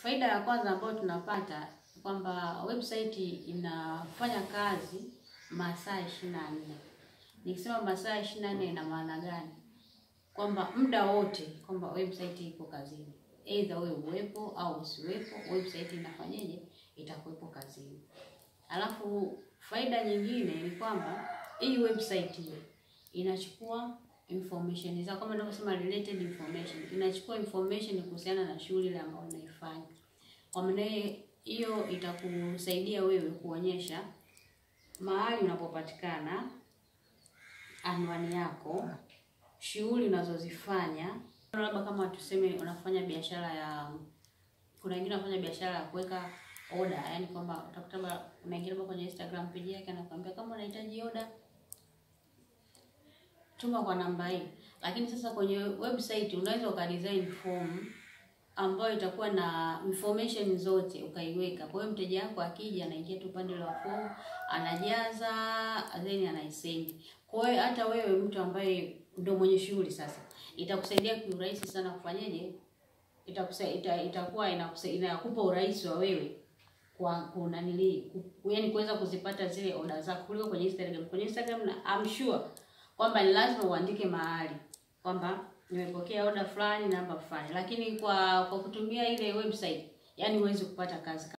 Faida ya kwanza ambayo tunapata kwamba website inafanya kazi masaa ishirini na nne. Nikisema masaa ishirini na nne ina maana gani? Kwamba muda wote kwamba website iko kazini, either wewe uwepo au usiwepo, website inafanyeje? Itakuwepo kazini. Alafu faida nyingine ni kwamba hii website hiyo inachukua information zako, kama ninavyosema related information, inachukua information kuhusiana na shughuli ile ambayo unaifanya. Kwa maana hiyo itakusaidia wewe kuonyesha mahali unapopatikana, anwani yako, shughuli unazozifanya. Labda kama tuseme unafanya biashara ya, kuna wengine wanafanya biashara ya kuweka order, yani kwamba utakuta labda unaingia labda kwenye Instagram page yake anakuambia kama unahitaji order tuma kwa namba hii. Lakini sasa kwenye website unaweza ukadesign form ambayo itakuwa na information zote ukaiweka. Kwa hiyo mteja wako akija, anaingia tu upande wa form, anajaza then anaisend. Kwa hiyo hata wewe mtu ambaye ndio mwenye shughuli sasa, itakusaidia kiurahisi sana kufanyaje, itakusaidia itakuwa inakusaidia inakupa urahisi wa wewe kwa kuna nili yaani kuweza kuzipata zile order zako kuliko kwenye Instagram. Kwenye Instagram na I'm sure kwamba ni lazima uandike mahali kwamba nimepokea order fulani namba fulani, lakini kwa kwa kutumia ile website, yani huwezi kupata kazi